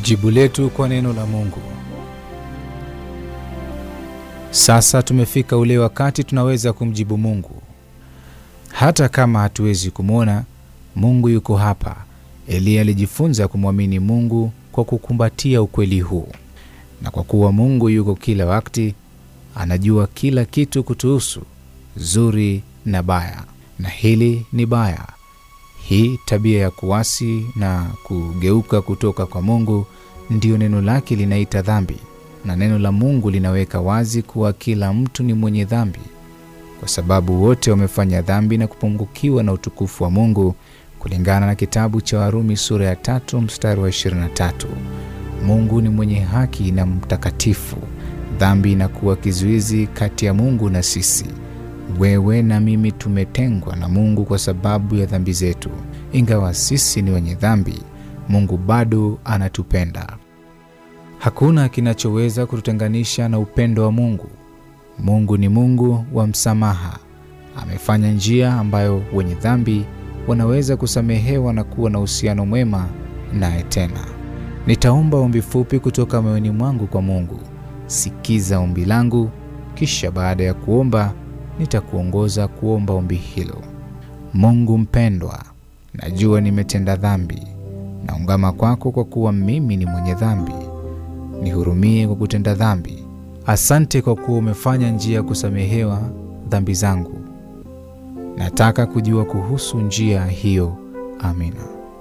Jibu letu kwa neno la Mungu. Sasa tumefika ule wakati tunaweza kumjibu Mungu. Hata kama hatuwezi kumwona, Mungu yuko hapa. Eliya alijifunza kumwamini Mungu kwa kukumbatia ukweli huu. Na kwa kuwa Mungu yuko kila wakati, anajua kila kitu kutuhusu, zuri na baya. Na hili ni baya. Hii tabia ya kuasi na kugeuka kutoka kwa Mungu ndiyo neno lake linaita dhambi, na neno la Mungu linaweka wazi kuwa kila mtu ni mwenye dhambi, kwa sababu wote wamefanya dhambi na kupungukiwa na utukufu wa Mungu, kulingana na kitabu cha Warumi sura ya tatu mstari wa 23. Mungu ni mwenye haki na mtakatifu. Dhambi inakuwa kizuizi kati ya Mungu na sisi. Wewe na mimi tumetengwa na Mungu kwa sababu ya dhambi zetu. Ingawa sisi ni wenye dhambi, Mungu bado anatupenda. Hakuna kinachoweza kututenganisha na upendo wa Mungu. Mungu ni Mungu wa msamaha. Amefanya njia ambayo wenye dhambi wanaweza kusamehewa na kuwa na uhusiano mwema naye tena. Nitaomba ombi fupi kutoka moyoni mwangu kwa Mungu. Sikiza ombi langu, kisha baada ya kuomba nitakuongoza kuomba ombi hilo. Mungu mpendwa, najua nimetenda dhambi. Naungama kwako kwa kuwa mimi ni mwenye dhambi. Nihurumie kwa kutenda dhambi. Asante kwa kuwa umefanya njia ya kusamehewa dhambi zangu. Nataka kujua kuhusu njia hiyo. Amina.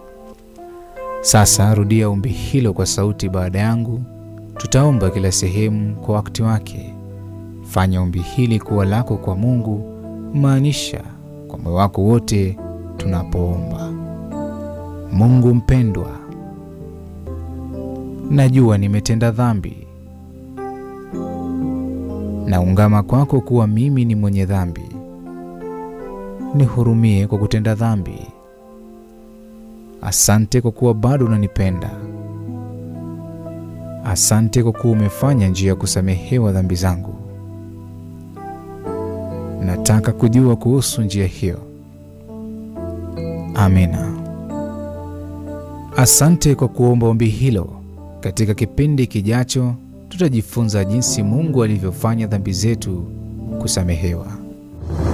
Sasa rudia ombi hilo kwa sauti baada yangu. Tutaomba kila sehemu kwa wakati wake. Fanya ombi hili kuwa lako kwa Mungu, maanisha kwa moyo wako wote tunapoomba. Mungu mpendwa, najua nimetenda dhambi. Naungama kwako kuwa mimi ni mwenye dhambi. Nihurumie kwa kutenda dhambi. Asante kwa kuwa bado unanipenda. Asante kwa kuwa umefanya njia ya kusamehewa dhambi zangu. Nataka kujua kuhusu njia hiyo. Amina. Asante kwa kuomba ombi hilo. Katika kipindi kijacho, tutajifunza jinsi Mungu alivyofanya dhambi zetu kusamehewa.